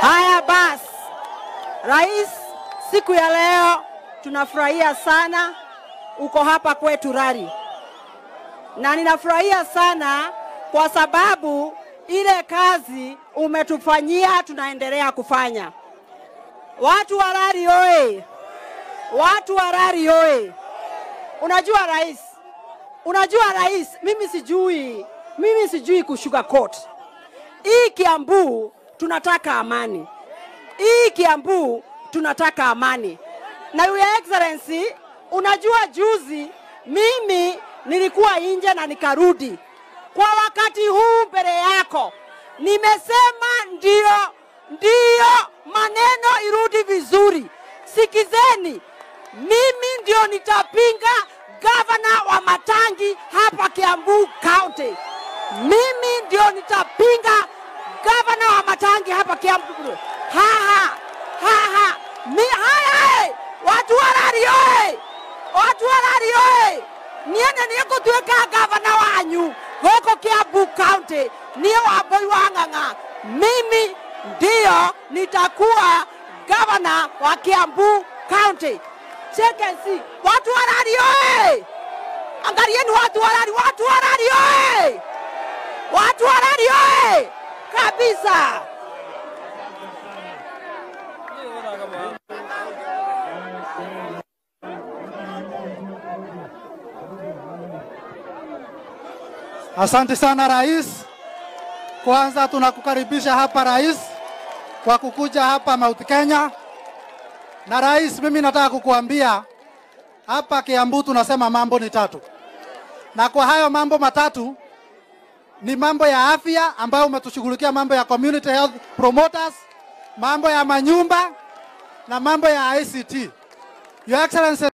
Haya basi, rais, siku ya leo tunafurahia sana uko hapa kwetu Rari, na ninafurahia sana kwa sababu ile kazi umetufanyia tunaendelea kufanya. Watu wa Rari oye! Watu wa Rari oye! Unajua rais, unajua rais, mimi sijui, mimi sijui kushuka court. Hii Kiambu tunataka amani, hii Kiambu tunataka amani. Na your excellency, unajua juzi mimi nilikuwa nje na nikarudi. Kwa wakati huu mbele yako nimesema ndio, ndio maneno irudi vizuri. Sikizeni, mimi ndio nitapinga gavana wa Matangi hapa Kiambu County. Mimi ndio nitapinga gavana wa Matangi hapa Kiambu. Haha, haha, mi haya, watu wa Rari oye, watu wa Rari oye, niene nĩngũtuĩka gavana wanyu gũkũ Kiambu County, niĩ Wambui wa Ng'ang'a, mimi ndio nitakuwa gavana wa Kiambu County. Check and see. Watu wa Rari oye! Angalieni watu wa Rari, watu wa Rari oye! Watu wa Rari oye! Kabisa. Asante sana rais. Kwanza tunakukaribisha hapa rais kwa kukuja hapa Mount Kenya. Na rais, mimi nataka kukuambia hapa Kiambu tunasema mambo ni tatu, na kwa hayo mambo matatu ni mambo ya afya ambayo umetushughulikia, mambo ya community health promoters, mambo ya manyumba na mambo ya ICT. Your Excellency